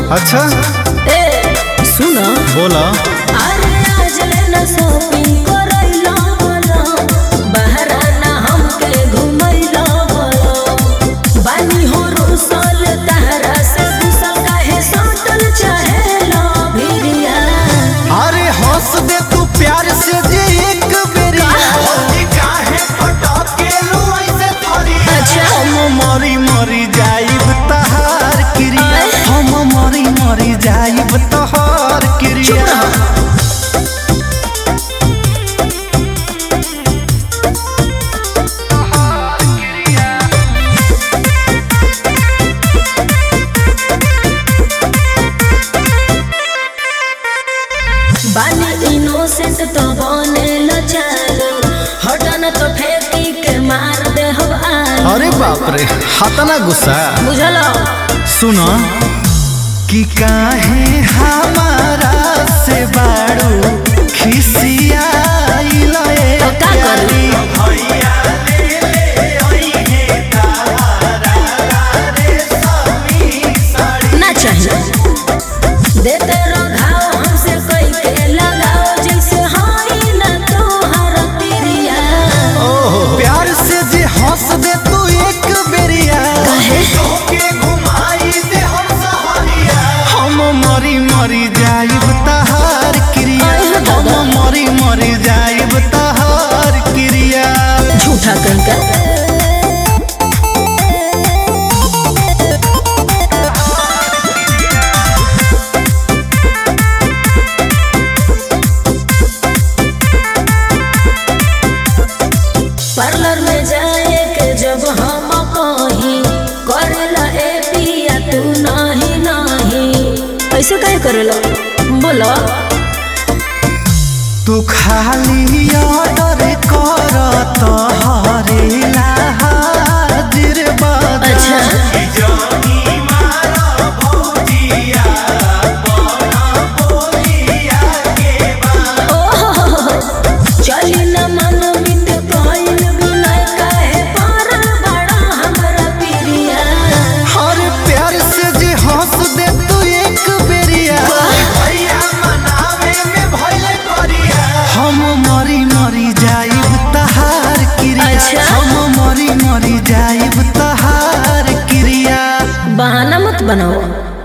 अच्छा ए सुनो बोला अरे आज लेना शॉपिंग करैला बोलो बहरा ना हमके घुमैला बोलो बानी हो रुसल तहरा से गुसल काहे सटल चाहेला भिरिया अरे हंस दे तू प्यार से जे एक बेरिया अच्छा हम मरी मरी जाइब तहार क्रिया हम मरी मरी जाइब तहार चुप क्रिया रहो बानी इनोसेंट तो बने लचालो हटन तो फेंकी के मार दे हो आलो अरे बाप रे हतना गुस्सा बुझलो सुनो कि काहे हमारा से बाड़ू खिसियाइल ए तो का करी? ना चाहिए देते रहो घाव हमसे कोई के लगाओ जैसे हाई ना तोहर तिरिया प्यार से जे हंस दे तू एक बेरिया काहे? हम मरी मरी जाइब तहार क्रिया अरे दादा। हम मरी मरी जाइब तहार क्रिया झूठा कहीं पार्लर में जाए के जब हम कहीं करेला ए पिया तू नहीं नहीं ऐसे काहे करेला बोलो तू खाली ऑर्डर कर तहरेला हाजिर बाजा अच्छा चली न मन मिट गइल बिनय काहे पारल बड़ा हमरा पिरिया हर प्यार से जे हंस दे तू एक बेरिया हम मरी मरी जाइब तहार क्रिया अच्छा। हम मरी मरी जाइब तहार क्रिया बहाना मत बनाओ